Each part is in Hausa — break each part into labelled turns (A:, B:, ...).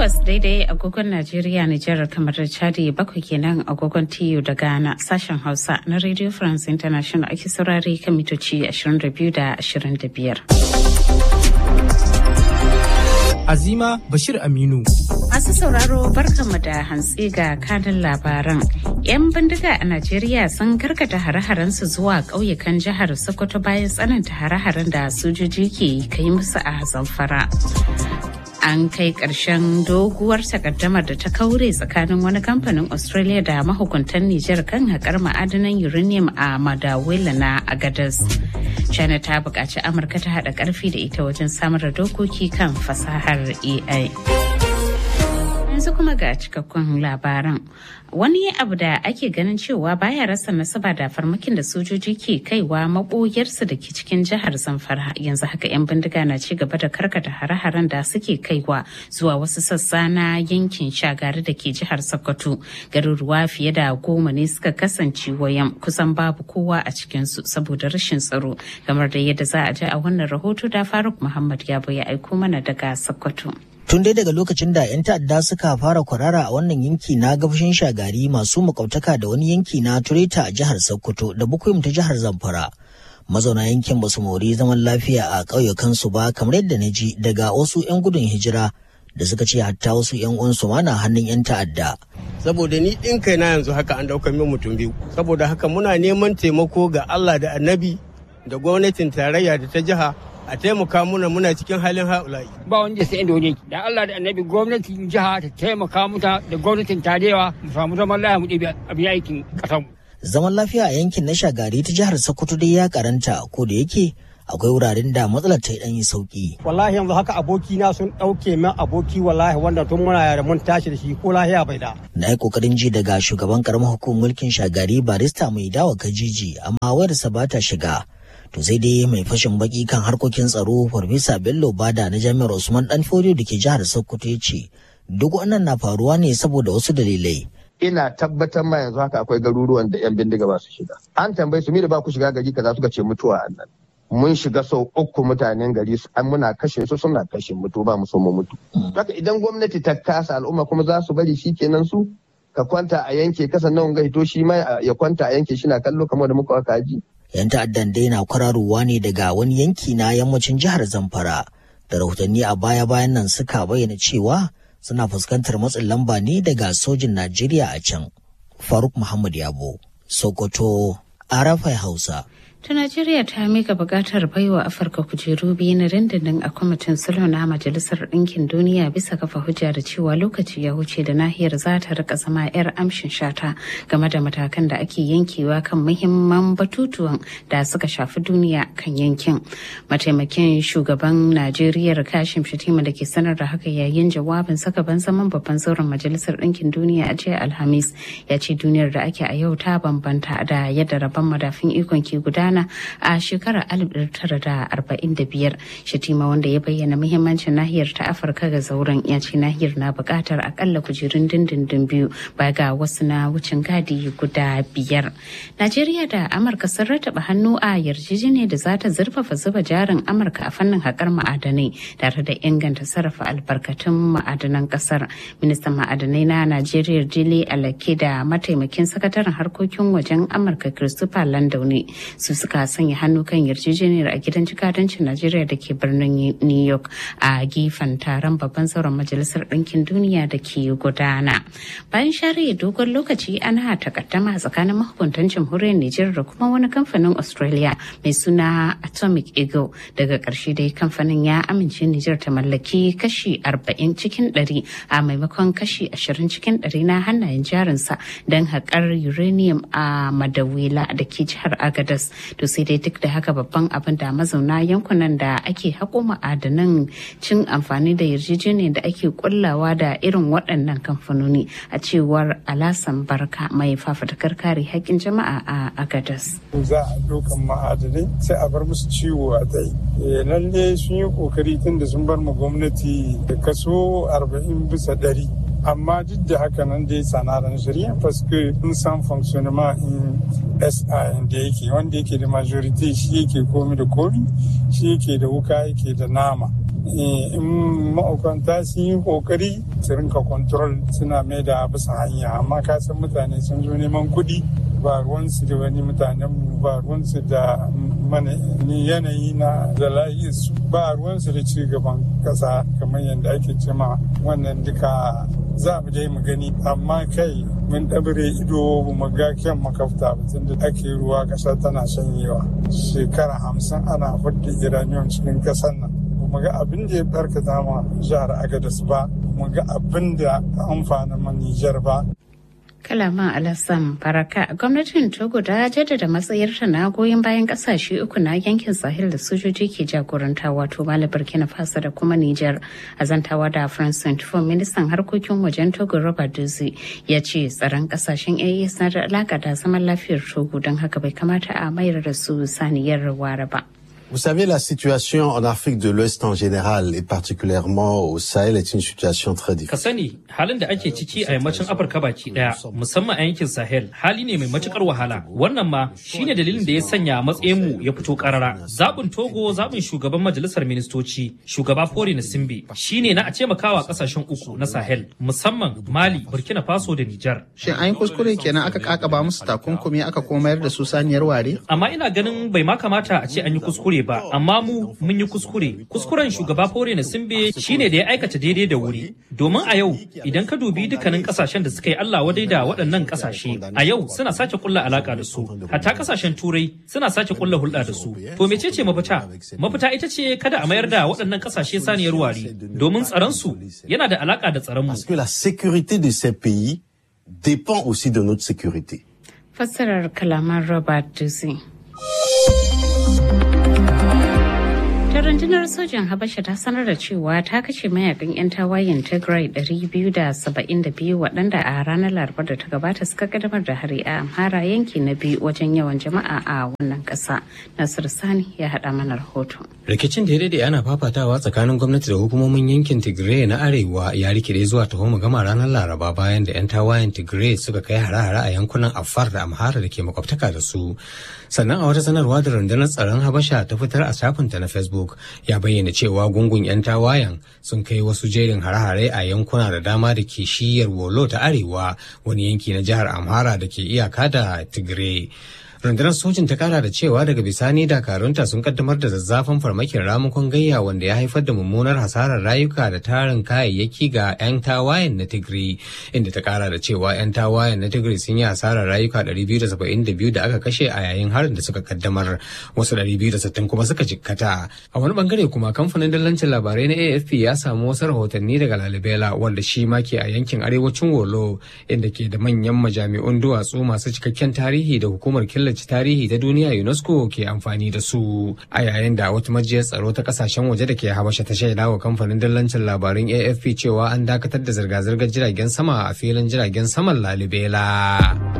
A: takwas daidai agogon Najeriya Nijar kamar da Chadi bakwai kenan agogon TU da Ghana sashen Hausa na Radio France International ake saurare kan mitoci 22 da 25.
B: Azima Bashir Aminu.
A: Masu sauraro barkanmu da hantsi ga kanin labaran. 'Yan bindiga a Najeriya sun karkata hare-harensu zuwa ƙauyukan jihar Sokoto bayan tsananta hare-haren da sojoji ke kai musu a Zamfara. An kai ƙarshen doguwar takaddamar da ta kaure tsakanin wani kamfanin Australia da mahukuntan Nijar kan haƙar ma'adanan uranium a Madawila na Agadas. China ta buƙaci Amurka ta haɗa ƙarfi da ita wajen samar da dokoki kan fasahar AI. yanzu kuma ga cikakkun labaran wani abu da ake ganin cewa baya rasa nasaba da farmakin da sojoji ke kaiwa maboyarsu da ke cikin jihar zamfara yanzu haka 'yan bindiga na ci gaba da karkata hare-haren da suke kaiwa zuwa wasu sassa na yankin shagari da ke jihar sokoto garuruwa fiye da goma ne suka kasance wayan kusan babu kowa a cikinsu saboda rashin tsaro kamar da yadda za a ji a wannan rahoto da faruk muhammad ya ya aiko mana daga sokoto
C: Tun dai daga lokacin da 'yan ta'adda suka fara kwarara a wannan yanki na gabashin shagari masu makwabtaka da wani yanki na Tureta a jihar Sokoto da Bukuyum ta jihar Zamfara. Mazauna yankin ba su mori zaman lafiya a ƙauyukansu ba kamar yadda na ji daga wasu 'yan gudun hijira da suka ce hatta wasu 'yan uwansu ma na hannun 'yan ta'adda.
D: Saboda ni ɗin kai na yanzu haka an ɗaukar min mutum biyu. Saboda haka muna neman taimako ga Allah da annabi da gwamnatin tarayya da ta jiha a taimaka muna muna cikin halin haulayi.
E: Ba wanda sai inda wani da Allah da annabi gwamnatin jiha ta taimaka muta da gwamnatin tarewa mu samu zaman lafiya mu ɗebi abin aikin ƙasar mu.
C: Zaman lafiya a yankin na shagari ta jihar Sokoto dai ya karanta ko da yake akwai wuraren da matsalar ta yi ɗan yi sauki.
F: Wallahi yanzu haka aboki na sun ɗauke min aboki wallahi wanda tun muna yara mun tashi da shi ko lahiya bai da.
C: Na yi ƙoƙarin ji daga shugaban ƙaramar hukumar mulkin shagari barista mai dawa kajiji amma wayarsa ba ta shiga. to sai dai mai fashin baki kan harkokin tsaro farfesa bello bada na jami'ar usman dan fodiyo da ke jihar sokoto ya ce duk wannan na faruwa ne saboda wasu dalilai
G: ina tabbatar ma yanzu haka akwai garuruwan da yan bindiga ba su shiga an tambayi su mi da ba ku shiga gari kaza suka ce mutuwa a nan mun shiga sau uku mutanen gari an muna kashe su suna kashe mutu ba mu so mu mutu haka idan gwamnati ta kasa al'umma kuma za su bari shi kenan su ka kwanta a yanke kasa nan ga hito shi ma ya kwanta a yanke shi na kallo kamar da muka aka ji
C: 'yan ta'addan dai na kwararowa ne daga wani yanki na yammacin jihar zamfara da rahotanni a baya-bayan nan suka bayyana cewa suna fuskantar matsin lamba ne daga sojin najeriya a can faruk muhammad yabo sokoto arafai hausa
A: ta najeriya ta mika bukatar baiwa afirka kujeru biyu na dindindin a kwamitin sulhu na majalisar ɗinkin duniya bisa kafa hujja da cewa lokaci ya wuce da nahiyar za ta rika zama 'yar amshin shata game da matakan da ake yankewa kan muhimman batutuwan da suka shafi duniya kan yankin mataimakin shugaban najeriya kashim shatima da ke sanar da haka yayin jawabin saka ban zaman babban zauren majalisar ɗinkin duniya a jiya alhamis ya ce duniyar da ake a yau ta bambanta da yadda rabon madafin ikon ke gudana Ghana a shekarar 1945 Shatima wanda ya bayyana muhimmancin nahiyar ta Afirka ga zauren ya ce nahiyar na buƙatar akalla kujerun dindindin biyu ba ga wasu na wucin gadi guda biyar. Najeriya da Amurka sun rataba hannu a yarjejeniyar da za ta zurfafa zuba jarin Amurka a fannin haƙar ma'adanai tare da inganta sarrafa albarkatun ma'adanan ƙasar. Ministan ma'adanai na Najeriya Dele Alake da mataimakin sakataren harkokin wajen Amurka Christopher Landau su suka sanya hannu kan yarjejeniyar a gidan jikadancin Najeriya da ke birnin New York a gefen taron babban sauran majalisar ɗinkin duniya da ke gudana. Bayan share dogon lokaci ana takaddama tsakanin mahukuntan jamhuriyar Nijar da kuma wani kamfanin Australia mai suna Atomic Eagle daga ƙarshe dai kamfanin ya amince Nijar ta mallaki kashi 40 cikin 100 a maimakon kashi 20 cikin 100 na hannayen jarinsa don haƙar uranium a Madawila da ke jihar Agadas to sai dai duk da haka babban abin da mazauna yankunan da ake haƙo ma'adanan cin amfani da yarjejeniyar da ake kullawa da irin waɗannan kamfanoni a cewar alasan barka mai fafatakar kare haƙƙin jama'a a agadas
H: za a dokan ma'adanai sai a bar musu ciwo a tai lalle sun yi kokari tun da sun bar ma gwamnati da kaso 40 bisa ɗari amma duk da haka nan dai sanaran shari'a paske in san fonctionnement in sa da yake wanda yake da majority shi yake komi da komi shi yake da wuka yake da nama in ma'aikanta sun yi kokari su rinka control suna mai da bisa hanya amma ka san mutane sun zo neman kuɗi ba ruwansu da wani mutanen mu ba ruwansu da mana yanayi na da su ba ruwansu da ci gaban kasa kamar yadda ake cema wannan duka za mu je mu gani amma kai mun ɗabire ido mu ga kyan makafta tun da ake ruwa ƙasa tana shanyewa shekara hamsin ana fudda iraniyon cikin ƙasar nan mu ga abin da ya barkata ma jihar agadas ba mu ga abin da amfana ma nijar ba
A: kalaman alasan faraka gwamnatin togo ta jaddada matsayarta na goyon bayan kasashe uku na yankin sahel da sojoji ke jagoranta wato mali burkina faso da kuma niger a zantawa da france 24 ministan harkokin wajen togo robert duzi ya ce tsaron kasashen as na da alaka da zaman lafiyar togo don haka bai kamata a mayar da su saniyar ware ba
I: Vous savez, la situation en Afrique de l'Ouest en général et particulièrement au Sahel est une situation très difficile.
J: Ka sani halin da ake ciki a yammacin Afirka baki daya musamman a yankin Sahel hali ne mai matukar wahala. Wannan ma shine dalilin da ya sanya matsayin mu ya fito karara. Zabin Togo zabin shugaban majalisar ministoci shugaba Fori Nasimbe shine na a taimakawa kasashen uku na Sahel musamman Mali, Burkina Faso da Nijar.
K: Shin an yi kuskure kenan aka kakaba musu takunkumi aka kuma mayar da su saniyar ware?
J: Amma ina ganin bai ma kamata a ce an yi kuskure ba amma mu mun yi kuskure kuskuren shugaba fore na simbe shine da ya aikata daidai da wuri domin a yau idan ka dubi dukkanin kasashen da suka yi Allah wadai da waɗannan kasashe a yau suna sake kulla alaka da su hatta kasashen turai suna sake kulla hulɗa da su to mecece mafita mafita ita ce kada a mayar da waɗannan kasashe saniyar wari domin tsaron su yana da alaka da tsaron mu
I: Parce que la sécurité de ces pays dépend aussi de notre sécurité.
A: fassarar kalaman robert duzi ta rundunar sojan habasha ta sanar da cewa ta kashe mayakan 'yan tawayen tigray 272 waɗanda a ranar larabar da ta gabata suka kadamar da hari a amhara yanki na biyu wajen yawan jama'a a wannan ƙasa nasir sani ya haɗa mana rahoto
L: rikicin da ya daidai ana fafatawa tsakanin gwamnati da hukumomin yankin tigray na arewa ya rikide zuwa taho gama ranar laraba bayan da 'yan tawayen tigray suka kai hare-hare a yankunan afar da amhara da ke makwabtaka da su sannan a wata sanarwa da rundunar tsaron habasha ta fitar a shafinta na facebook ya bayyana cewa gungun 'yan tawayen sun kai wasu jerin hare-hare a yankuna da dama da ke shiyar wolo ta arewa wani yanki na jihar amhara da ke iyaka da tigray rundunar sojin ta kara da cewa daga bisani dakarunta sun kaddamar da zazzafan farmakin ramukan gayya wanda ya haifar da mummunar hasarar rayuka da tarin kayayyaki ga 'yan tawayen na tigray inda ta kara da cewa 'yan tawayen na tigray sun yi hasarar rayuka 272 da aka kashe a yayin harin da suka kaddamar wasu 260 kuma suka jikkata a wani bangare kuma kamfanin dallancin labarai na afp ya samu wasu rahotanni daga lalibela wanda shi ma ke a yankin arewacin wolo inda ke da manyan majami'un duwatsu masu cikakken tarihi da hukumar killace killace tarihi ta duniya UNESCO ke amfani da su a yayin da wata majiyar tsaro ta kasashen waje da ke habasha ta shaida wa kamfanin dallancin labarun AFP cewa an dakatar da zirga-zirgar jiragen sama a filin jiragen saman Lalibela.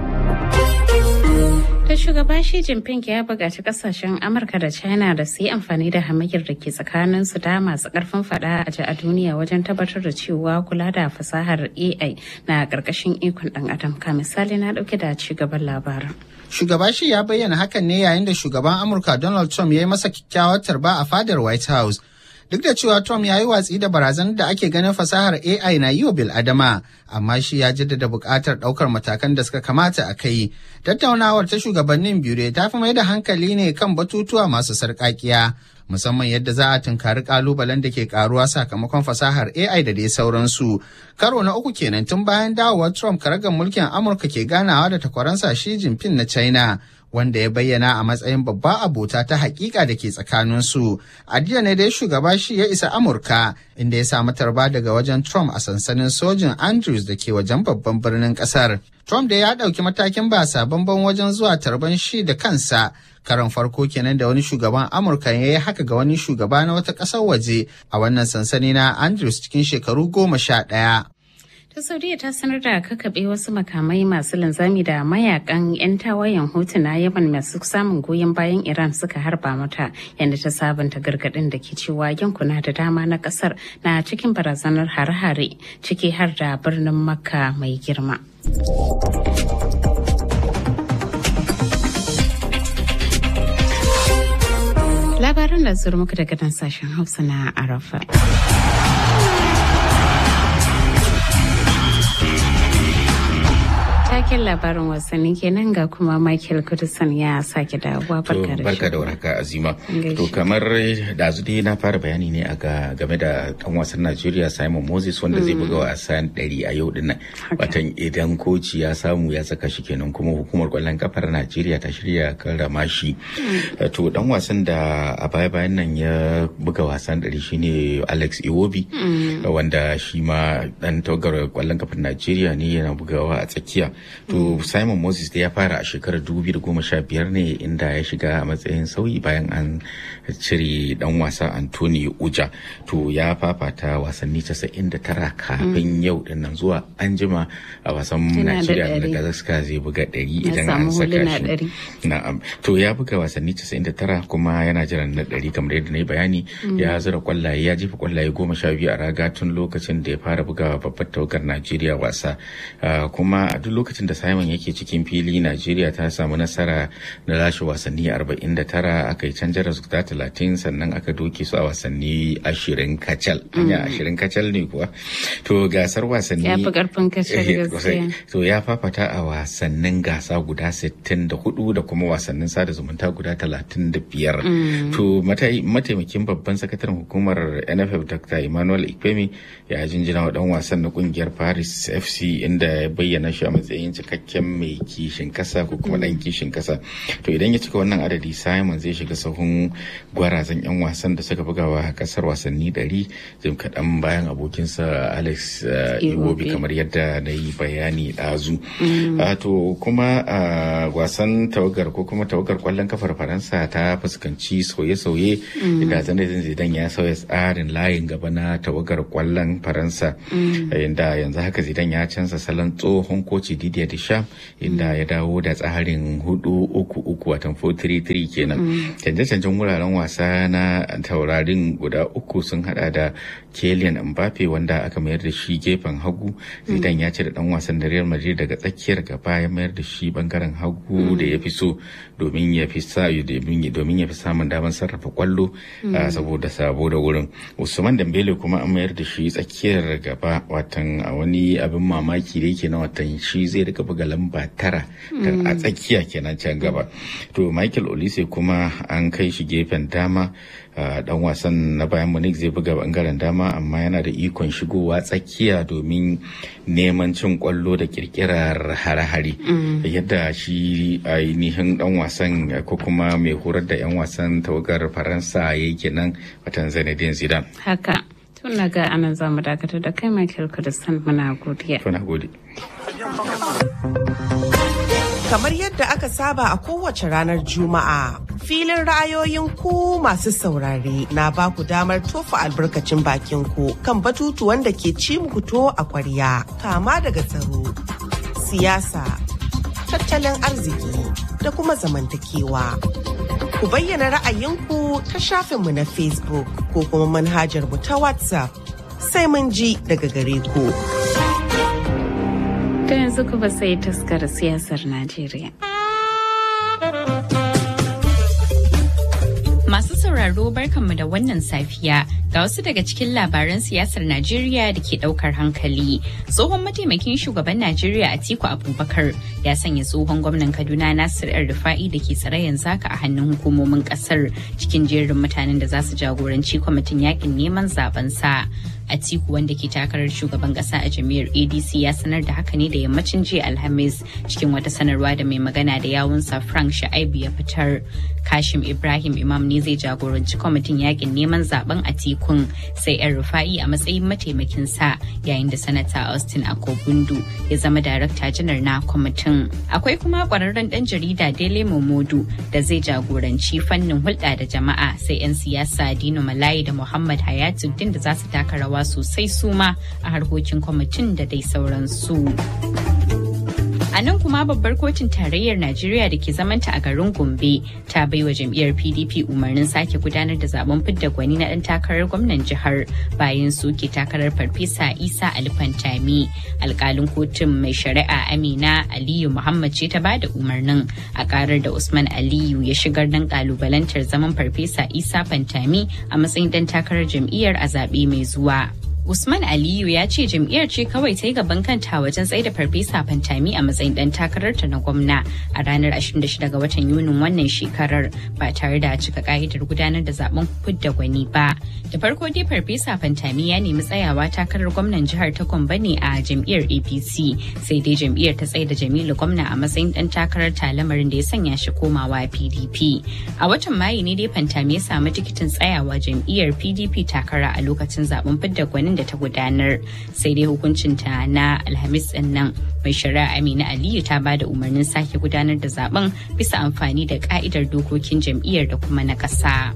A: ta shugaba Xi Jinping ya buƙaci kasashen Amurka da China da su yi amfani da hamayyar da ke tsakanin su da masu ƙarfin fada a ji a duniya wajen tabbatar da cewa kula da fasahar AI na ƙarƙashin ikon ɗan adam ka misali na ɗauke da ci gaban labarin.
K: Shugaba shi ya bayyana hakan ne yayin da shugaban Amurka Donald Trump ya yi masa kyakkyawar tarba a fadar White House. Duk da cewa Trump ya yi watsi da barazanar da ake ganin fasahar AI na yi wa bil'adama, amma shi ya jaddada buƙatar ɗaukar matakan da suka kamata a kai. Tattaunawar ta shugabannin biyu ta fi mai da hankali ne kan batutuwa masu sarƙaƙiya. musamman yadda za a tunkari kalubalen da ke karuwa sakamakon fasahar AI da dai sauransu. Karo na uku kenan tun bayan dawowar Trump karagar mulkin Amurka ke ganawa da takwaransa Xi Jinping na China. Wanda ya bayyana a matsayin babba abota ta hakika da ke tsakaninsu. A jiya ne dai shugaba shi ya isa Amurka inda ya samu tarba daga wajen Trump a sansanin sojin Andrews da ke wajen babban birnin kasar. Trump da ya ɗauki matakin ba sabon wajen zuwa tarban shi da kansa karon farko kenan da wani shugaban amurka ya yi haka ga wani shugaba na wata ƙasar waje a wannan sansani na andrews cikin shekaru goma sha ɗaya.
A: ta saudiya ta sanar da kakaɓe wasu makamai masu linzami da mayakan 'yan tawayen hutu na yaman masu samun goyon bayan iran suka harba mata yadda ta sabunta gargaɗin da ke cewa yankuna da dama na ƙasar na cikin barazanar hare-hare ciki har da birnin makka mai girma. Labaran da zuru muku daga nan sashen Hausa na Arafa. Taken labarin wasanni kenan ga kuma Michael Kudusan ya sake dawowa barka da
M: barka da warhaka azima to kamar da dai na fara bayani ne a game da dan wasan Najeriya Simon Moses wanda zai buga wasan 100 a yau dinnan watan idan koci ya samu ya saka shi kenan kuma hukumar kwallon kafar Najeriya ta shirya karrama shi to dan wasan da a baya bayan nan ya buga wasan 100 shine Alex Iwobi wanda shi ma dan tawagar kwallon kafar Najeriya ne yana bugawa a tsakiya to mm. simon moses da ya fara a shekarar 2015 ne inda ya shiga a matsayin sauyi bayan an cire dan wasa anthony uja to ya fafata wasanni 99 kafin mm. yau din nan zuwa an jima a wasan najeriya da kazaska zai buga 100 idan an saka shi na'am to ya buga wasanni 99 kuma yana jiran na 100 kamar yadda na yi bayani mm. ya zura kwallaye ya jefa kwallaye goma sha biyu a raga tun lokacin da ya fara bugawa babbar tawagar najeriya wasa uh, kuma a duk lokacin da Simon yake cikin fili Najeriya ta samu nasara na lashe wasanni 49 aka yi canjar resulta 30 sannan aka doke su a wasanni 20 kacal. Anya 20 kacal ne kuwa. To gasar wasanni
A: ya fi karfin kacal gaskiya.
M: To ya fafata a wasannin gasa guda 64 da kuma wasannin sada zumunta guda 35. To mataimakin babban sakataren hukumar NFF Dr. Emmanuel Ikpemi ya jinjina wa dan wasan na kungiyar Paris FC inda ya bayyana shi a matsayin cikakken mai kishin kasa ko kuma dan kishin kasa to idan ya cika wannan adadi simon zai shiga sahun gwarazan yan wasan da suka bugawa a kasar wasanni ɗari jim kaɗan bayan abokinsa alex iwobi kamar yadda na yi bayani ɗazu to kuma wasan tawagar ko kuma tawagar kwallon kafar faransa ta fuskanci sauye-sauye da zanadin zidan ya sauya tsarin layin gaba na tawagar kwallon faransa inda yanzu haka zidan ya canza salon tsohon koci Didier Deschamps inda ya dawo da tsarin hudu uku uku watan 4-3-3 kenan. Canje-canjen wuraren wasa na taurarin guda uku sun hada da Kylian Mbappe wanda aka mayar da shi gefen hagu. Zidane ya cire dan wasan da Real Madrid daga tsakiyar gaba ya mayar da shi bangaren hagu da ya fi so domin ya fi sa domin ya fi samun damar sarrafa kwallo saboda sabo da wurin. Usman Dembele kuma an mayar da shi tsakiyar gaba watan a wani abin mamaki da yake na watan shi zai rika buga lamba tara a tsakiya kenan can gaba to michael olise kuma an kai shi gefen dama dan wasan na bayan munich zai buga bangaren dama amma yana da ikon shigowa tsakiya domin neman cin kwallo da kirkirar hare-hare yadda shi ainihin dan wasan ko kuma mai horar da 'yan wasan tawagar faransa ya yi kenan watan zinedine zidane
A: haka tun ga anan zamu dakatar da kai michael kudistan muna godiya
M: tuna gode
N: Kamar yadda aka saba a kowace ranar Juma'a, filin ra'ayoyin ku masu saurare na ba ku damar tofa albarkacin bakin ku kan batutuwan da ke ci muku to a kwarya, kama daga tsaro, siyasa, tattalin arziki da kuma zamantakewa. Ku bayyana ra'ayinku ta shafinmu na Facebook ko kuma manhajar mu ta WhatsApp sai mun ji daga gare ku.
A: Ta yanzu kuma sai taskar siyasar Najeriya.
O: Masu sauraro barkanmu da wannan safiya ga wasu daga cikin labaran siyasar Najeriya da ke daukar hankali. Tsohon mataimakin shugaban Najeriya Atiku Abubakar ya sanya tsohon gwamnan Kaduna Nasir El Rufa'i da ke tsare yanzu haka a hannun hukumomin kasar cikin jerin mutanen da za su jagoranci kwamitin yakin neman zaben sa. Atiku wanda ke takarar shugaban kasa a jami'ar ADC ya sanar da haka ne da yammacin jiya Alhamis cikin wata sanarwa da mai magana da yawunsa Frank Sha'aibu ya fitar. Kashim Ibrahim Imam ne zai jagoranci kwamitin yakin neman zaben Atikun sai yan rufa'i a matsayin mataimakin sa yayin da sanata Austin Akogundu ya zama darakta janar na kwamitin. Akwai kuma kwararren dan jarida Dele Momodu da zai jagoranci fannin hulɗa da jama'a sai 'yan siyasa Dino Malayi da Muhammad Hayatuddin da za su taka rawa sosai suma a harkokin kwamitin da dai sauransu. A A nan kuma babbar kotun tarayyar Najeriya da ke zamanta a garin Gombe ta baiwa jam'iyyar PDP umarnin sake gudanar da zaben fidda gwani na ɗan takarar gwamnan jihar bayan soke takarar farfesa Isa Alfantami. Alkalin kotun mai shari'a Amina Aliyu Muhammad ce ta bada umarnin a karar da Usman Aliyu ya shigar dan kalubalantar zaman farfesa Isa Fantami a matsayin ɗan takarar jam'iyyar a zaɓe mai zuwa. Usman Aliyu ya ce jam'iyyar ce kawai ta yi gaban kanta wajen tsaida farfesa Fantami a matsayin dan takararta na gwamna a ranar 26 ga watan Yunin wannan shekarar ba tare da cika ka'idar gudanar da zaben fidda gwani ba. Da farko dai farfesa Fantami ya nemi tsayawa takarar gwamnan jihar ta Gombe ne a jam'iyyar APC sai dai jam'iyyar ta tsaida Jamilu gwamna a matsayin dan takarar ta lamarin da ya sanya shi komawa PDP. A watan Mayu ne dai Fantami ya samu tikitin tsayawa jam'iyyar PDP takara a lokacin zaben fidda gwanin da ta gudanar sai dai hukuncinta na alhamis din nan mai shari'a amina aliyu ta bada umarnin sake gudanar da zaben bisa amfani da ka'idar dokokin jam'iyyar da kuma na ƙasa.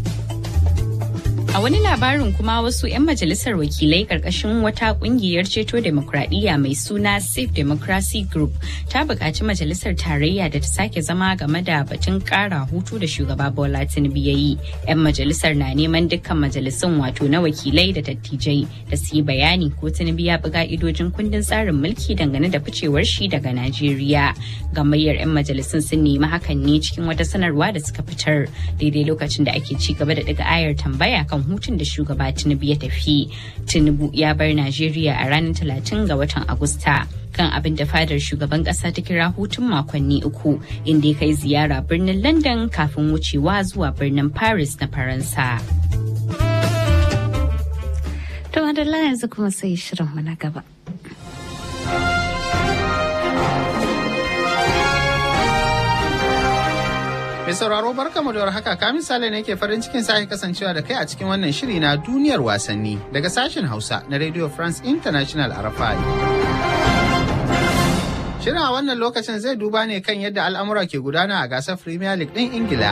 O: A wani labarin kuma wasu 'yan majalisar wakilai karkashin wata kungiyar ceto demokradiyya mai suna Safe Democracy Group ta buƙaci majalisar tarayya da ta sake zama game da batun ƙara hutu da shugaba Bola Tinubu ya yi. 'Yan majalisar na neman dukkan majalisun wato na wakilai da dattijai da su yi bayani ko Tinubu ya bi ka'idojin kundin tsarin mulki dangane da ficewar shi daga Najeriya. Gamayyar 'yan majalisun sun nemi hakan ne cikin wata sanarwa da suka fitar daidai lokacin da ake ci gaba da daga ayar tambaya kan hutun da shugaba Tinubu ya tafi. Tinubu ya bar Najeriya a ranar talatin ga watan Agusta. kan abin da fadar shugaban kasa ta kira hutun makonni uku inda ya kai ziyara birnin London kafin wucewa zuwa birnin Paris na Faransa.
A: To madalla yanzu kuma sai shirinmu na gaba.
K: Mai sauraro barka mu da haka ka misali ne ke farin cikin sake kasancewa da kai a cikin wannan shiri na duniyar wasanni daga sashen Hausa na Radio France International RFI. Shirin a wannan lokacin zai duba ne kan yadda al'amura ke gudana a gasar Premier League ɗin Ingila.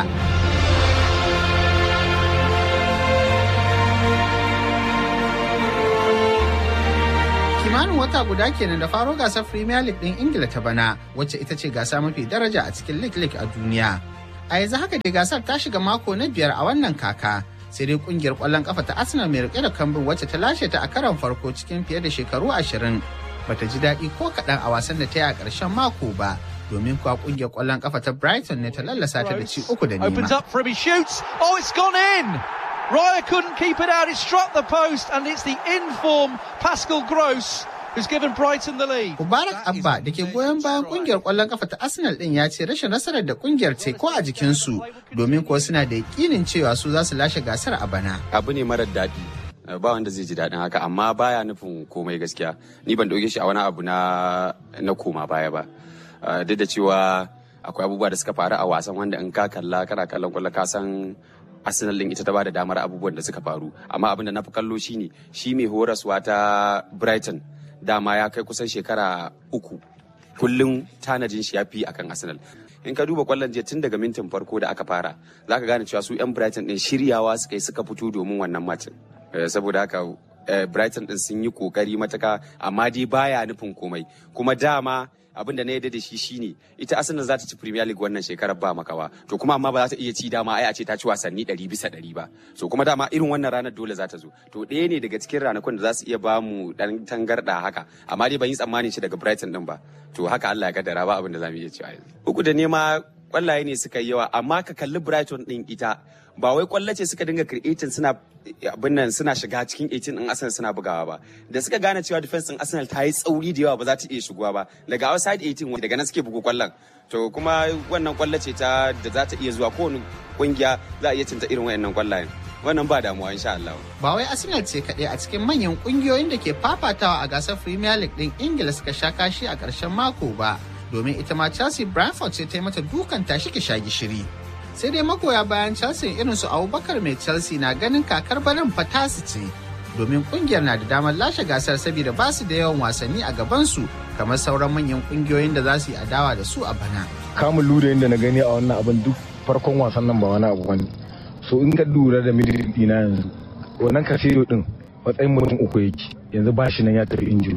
K: kimanin wata guda kenan da faro gasar Premier League ɗin Ingila ta bana wacce ita ce gasa mafi daraja a cikin League League a duniya. A yanzu haka dai gasar ta shiga mako na biyar a wannan kaka. Sai dai kungiyar ƙwallon ƙafa ta Arsenal mai rike da kambin wacce ta lashe ta a karon farko cikin fiye da shekaru ashirin. Bata ji daɗi ko kaɗan a wasan da ta yi a ƙarshen mako ba. Domin kuwa kungiyar ƙwallon ƙafa ta Brighton ne ta lallasa ta da ci uku da nema.
P: Opens up for him, he shoots. Oh, it's gone in! Raya couldn't keep it out. It struck the post, and it's the in-form Pascal Gross who's given Brighton the lead.
K: Mubarak Abba da ke goyon bayan kungiyar kwallon kafa ta Arsenal din ya ce rashin nasarar da kungiyar ce ko a jikinsu domin kuwa suna da yakinin cewa su za su lashe gasar a bana.
Q: Abu ne marar daɗi. ba wanda zai ji daɗin haka amma baya nufin komai gaskiya ni ban ɗauke shi a wani abu na na koma baya ba duk da cewa akwai abubuwa da suka faru a wasan wanda in ka kalla kana kallon kwallo ka san Arsenal din ita ta bada damar abubuwan da suka faru amma abin da na fi kallo shine shi mai horaswa ta Brighton dama ya kai kusan shekara uku kullum tanajin shi ya fi akan Arsenal in ka duba kwallon jiya tun daga mintin farko da aka fara za ka gane cewa su 'yan Brighton din shiryawa suka yi suka fito domin wannan macin saboda haka Brighton din sun yi kokari mataka amma dai baya nufin komai kuma dama abin da na yarda da shi shine ita Arsenal za ta ci Premier League wannan shekarar ba makawa to kuma amma ba za ta iya ci dama ai a ce ta ci wasanni 100 bisa 100 ba so kuma dama irin wannan ranar dole za ta zo to ɗaya ne daga cikin ranakun da za su iya ba mu dan tangarda haka amma dai ban yi tsammanin shi daga Brighton din ba to haka Allah ya kaddara ba abin da za mu iya cewa yanzu uku da nema kwallaye ne suka yi yawa amma ka kalli Brighton din ita ba wai kwallo ce suka dinga creating suna abin nan suna shiga cikin 18 din Arsenal suna bugawa ba da suka gane cewa defense din Arsenal ta yi tsauri da yawa ba za ta iya shigowa ba daga outside 18 daga nan suke bugu kwallon to kuma wannan kwallo ce ta da za ta iya zuwa kowane kungiya za a iya cinta irin wayannan kwallayen wannan ba damuwa insha Allah
K: ba wai Arsenal ce kaɗai a cikin manyan kungiyoyin da ke fafatawa a gasar Premier League din Ingila suka sha kashi a ƙarshen mako ba domin ita ma Chelsea Brentford ce ta yi mata dukan tashi ki sha gishiri. Sai dai magoya bayan Chelsea irin su Abubakar mai Chelsea na ganin kakar barin fatasi ce domin kungiyar na da damar lashe gasar saboda ba su da yawan wasanni a gabansu kamar sauran manyan kungiyoyin da za su yi adawa da su a bana.
R: Kamun lura da na gani a wannan abin duk farkon wasan nan ba wani abu bane. So in ka lura da middle dina yanzu wannan kasiro din matsayin mutum uku yake yanzu ba shi nan ya tafi injuri.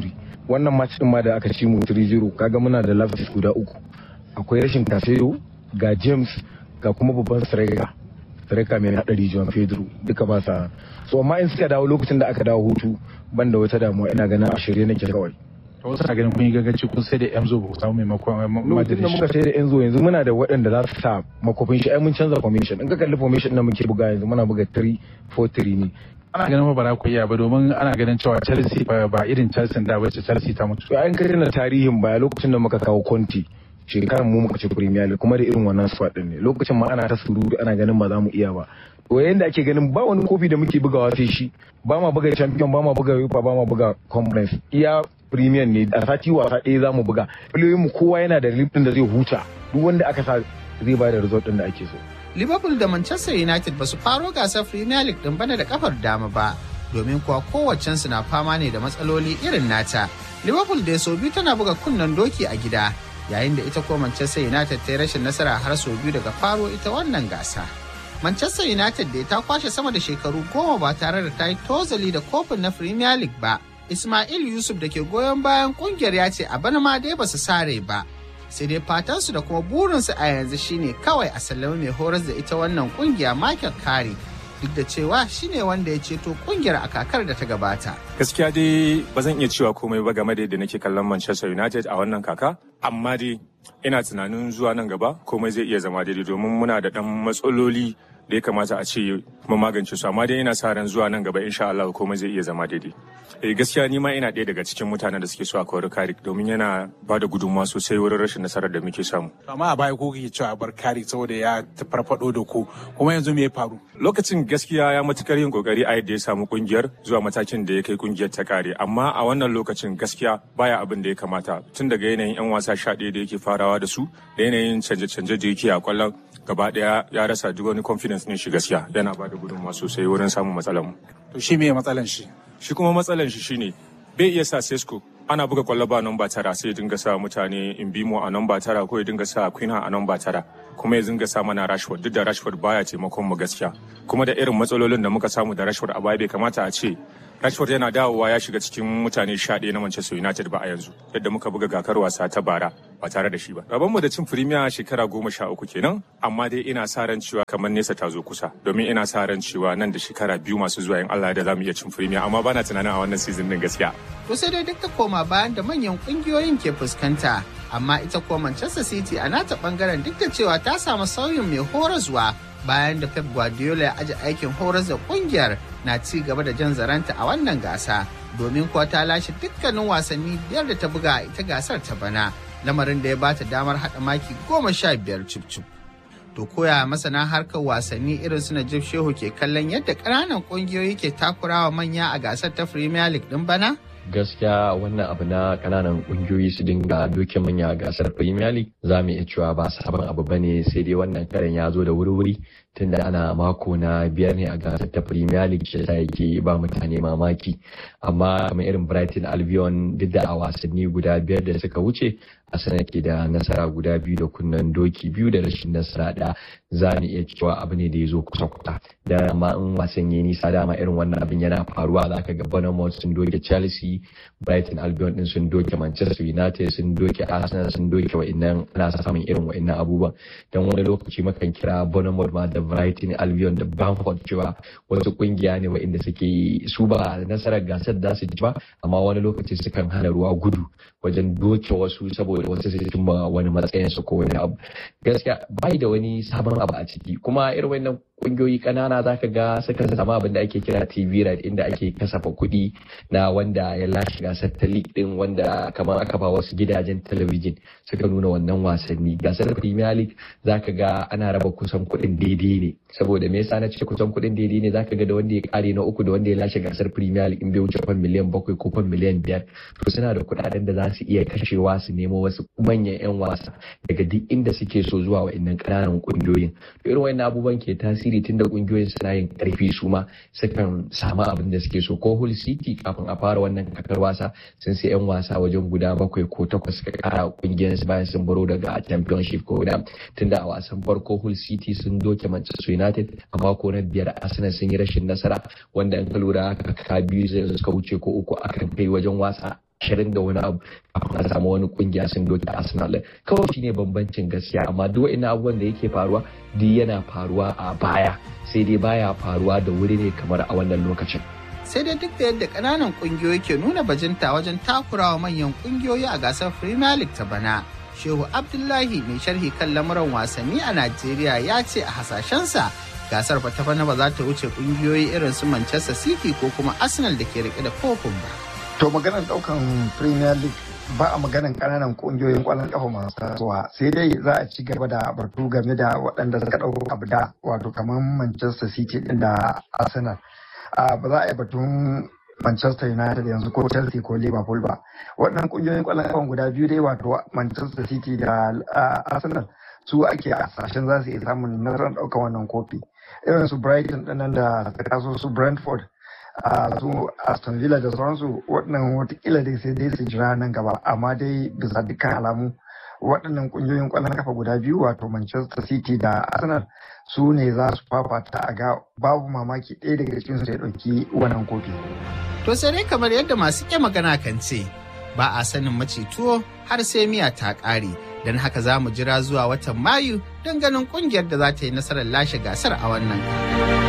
R: wannan match din ma da aka ci mu 3-0 kaga muna da lapses guda uku akwai rashin Casemiro ga James ga kuma babban striker striker mai hadari Joan Pedro duka ba sa so amma in suka dawo lokacin da aka dawo hutu ban da wata damuwa ina ganin a shirye nake kawai
S: to wasu na ganin kun yi gaggaci kun sai da Enzo ba ku samu maimakon
R: lokacin da muka sai da Enzo yanzu muna da waɗanda za su sa makofin shi ai mun canza formation in ka kalli formation na muke buga yanzu muna buga 3-4-3 ne
S: ana ganin ba za ku iya ba domin ana ganin cewa Chelsea ba irin Chelsea da wacce Chelsea ta mutu
R: to an kai na tarihin baya lokacin da muka kawo Conte shekarar mu muka ci Premier League kuma da irin wannan squad din ne lokacin ma ana ta surutu ana ganin ba za mu iya ba to yayin da ake ganin ba wani kofi da muke bugawa sai shi ba ma buga champion ba ma buga UEFA ba ma buga conference iya premier ne a sati wasa ɗaya za mu buga mu kowa yana da liftin da zai huta duk wanda aka sa zai ba da result din da ake so
K: Liverpool da Manchester United ba su faro gasar Premier League din bana da kafar dama ba domin kuwa kowaccensu na fama ne da matsaloli irin nata. Liverpool da sau biyu tana buga kunnen doki a gida yayin da ita ko Manchester United ta yi rashin nasara har sau biyu daga faro ita wannan gasa. Manchester United da ta kwashe sama da shekaru goma ba tare da ta yi tozali da kofin na Premier League ba. Ismail Yusuf da ke goyon bayan kungiyar ya ce a bana ma dai ba su sare ba. Sai dai fatansu da kuma burinsu a yanzu shine kawai a sallami mai horas da ita wannan kungiya Michael Carey duk da cewa shine wanda ya ceto kungiyar a kakar da ta gabata.
T: Gaskiya dai ba zan iya cewa komai ba game da yadda nake kallon Manchester United a wannan kaka, amma dai ina tunanin zuwa nan gaba komai zai iya zama daidai domin muna da ɗan matsaloli da ya kamata a ce mu magance su amma dai ina sa ran zuwa nan gaba insha Allah komai zai iya zama daidai. Eh gaskiya ni ma ina ɗaya daga cikin mutanen da suke so a kawar Karik domin yana ba da gudunmawa sosai wurin rashin nasarar da muke samu.
S: amma a baya ko kake cewa bar Karik saboda ya farfado da ku kuma yanzu me ya faru
T: Lokacin gaskiya ya matukar yin kokari a yadda ya samu kungiyar zuwa matakin da ya kai kungiyar ta kare amma a wannan lokacin gaskiya baya abin da ya kamata tun daga yanayin 'yan wasa sha ɗaya da yake farawa da su da yanayin canje-canje da yake a kwallon gaba ɗaya ya rasa duk wani confidence ne shi gaskiya yana ba da gudunmawa sosai wurin samun matsalar mu.
S: to shi me matsalan shi
T: Shi kuma matsalar shi shine bai iya sa Sesko ana buga kwallo ba namba tara sai ya dinga sa mutane in bimo a namba tara ko ya dinga sa Quina a namba tara kuma ya dinga sa mana Rashford duk da Rashford baya taimakon mu gaskiya kuma da irin matsalolin da muka samu da Rashford a baya bai kamata a ce Rashford yana dawowa ya shiga cikin mutane sha ɗaya na Manchester United ba a yanzu yadda muka buga gakar wasa ta bara ba tare da shi ba. Rabonmu da cin Premier shekara goma sha uku kenan amma dai ina sa ran cewa kamar nesa ta zo kusa domin ina sa ran cewa nan da shekara biyu masu zuwa in Allah da za mu iya cin Premier amma bana tunanin a wannan season din gaskiya.
K: To sai dai duk da koma bayan da manyan kungiyoyin ke fuskanta amma ita ko Manchester City a nata bangaren duk da cewa ta samu sauyin mai horaswa bayan da Pep Guardiola ya aji aikin horas da kungiyar na ci gaba da jan zaranta a wannan gasa domin kuwa ta lashe dukkanin wasanni biyar da ta buga a ita gasar ta bana lamarin da ya bata damar haɗa maki goma sha biyar cif To koya masana harkar wasanni irin su Najib Shehu ke kallon yadda ƙananan ƙungiyoyi ke takurawa manya a gasar ta Premier League ɗin bana?
U: gaskiya wannan abu na kananan kungiyoyi su dinga doke manya a gasar premier league za mu iya cewa ba sabon abu bane sai dai wannan karen ya zo da wuri-wuri tunda ana mako na biyar ne a gasar ta premier league shi yasa yake ba mutane mamaki amma kamar irin brighton albion duk da a wasanni guda biyar da suka wuce Arsenal ke da nasara guda biyu da kunnen doki biyu da rashin nasara da za mu iya cewa abu ne da ya zo kusa kusa da amma in wasan ya nisa dama irin wannan abin yana faruwa za ka ga Bournemouth sun doke Chelsea Brighton Albion din sun doke Manchester United sun doke Arsenal sun doke wa'annan ana samun irin wa'annan abubuwan dan wani lokaci makan kira Bournemouth ma da Brighton Albion da Bamford cewa wasu kungiya ne wa'inda suke su ba nasarar gasar da su ji ba amma wani lokaci sukan hana ruwa gudu wajen doke wasu saboda wasu su cimma wani matsayin su ko wani abu gaskiya bai da wani sabon abu a ciki kuma irin wannan kungiyoyi kanana zaka ga suka samu abin da ake kira TV right inda ake kasafa kuɗi na wanda ya lashe gasar ta league din wanda kamar aka ba wasu gidajen talabijin suka nuna wannan wasanni gasar Premier League zaka ga ana raba kusan kuɗin daidai ne saboda me yasa na ce kusan kuɗin daidai ne zaka ga da wanda ya kare na uku da wanda ya lashe gasar Premier League in bai wuce fan miliyan bakwai ko fan miliyan biyar to suna da kuɗaɗen da za su iya kashewa su nemo wasu manyan 'yan wasa daga duk inda suke so zuwa wa'annan ƙananan ƙungiyoyin to irin wa'annan abubuwan ke tasiri tun da ƙungiyoyin suna yin ƙarfi su ma sukan samu abin da suke so ko Hull City kafin a fara wannan kakar wasa sun sai 'yan wasa wajen guda bakwai ko takwas suka ƙara ƙungiyar su bayan sun baro daga championship ko guda tunda a wasan farko Hull City sun doke Manchester United a mako na biyar Arsenal sun yi rashin nasara wanda in ka lura kaka biyu suka wuce ko uku akan kai wajen wasa ashirin da wani abu kafin a samu wani kungiya sun doke Arsenal kawai shine bambancin gaskiya amma duk wani abubuwan da yake faruwa duk yana faruwa a baya sai dai baya faruwa da wuri ne kamar a wannan lokacin
K: sai dai duk da yadda ƙananan ƙungiyoyi ke nuna bajinta wajen takurawa manyan ƙungiyoyi a gasar Premier League ta bana. Shehu Abdullahi mai sharhi kan lamuran wasanni a Najeriya ya ce a hasashensa gasar ta bana ba za ta wuce ƙungiyoyi irin su Manchester City ko kuma Arsenal da ke rike da kofin ba.
B: To maganar daukan Premier League ba a maganar kananan kungiyoyin kwallon kafa masu tasowa sai dai za a ci gaba da batu game da waɗanda suka ɗauko abu da wato kamar Manchester City ɗin da Arsenal. ba za a yi batun Manchester United yanzu ko Chelsea ko Liverpool ba. Waɗannan kungiyoyin kwallon kafa guda biyu dai wato Manchester City da Arsenal su ake a sashen za su iya samun nasarar ɗaukar wannan kofi. Irin su Brighton ɗinnan da suka taso su Brentford a su Aston Villa da sauransu waɗannan watakila dai sai dai su jira nan gaba amma dai bisa dukkan alamu waɗannan ƙungiyoyin ƙwallon kafa guda biyu wato Manchester City da Arsenal su ne za su fafata a ga babu mamaki ɗaya daga cikin su ya ɗauki wannan kofi.
K: To sai dai kamar yadda masu ke magana kan ce ba a sanin mace tuwo har sai miya ta ƙare don haka za mu jira zuwa watan Mayu don ganin ƙungiyar da za ta yi nasarar lashe gasar a wannan.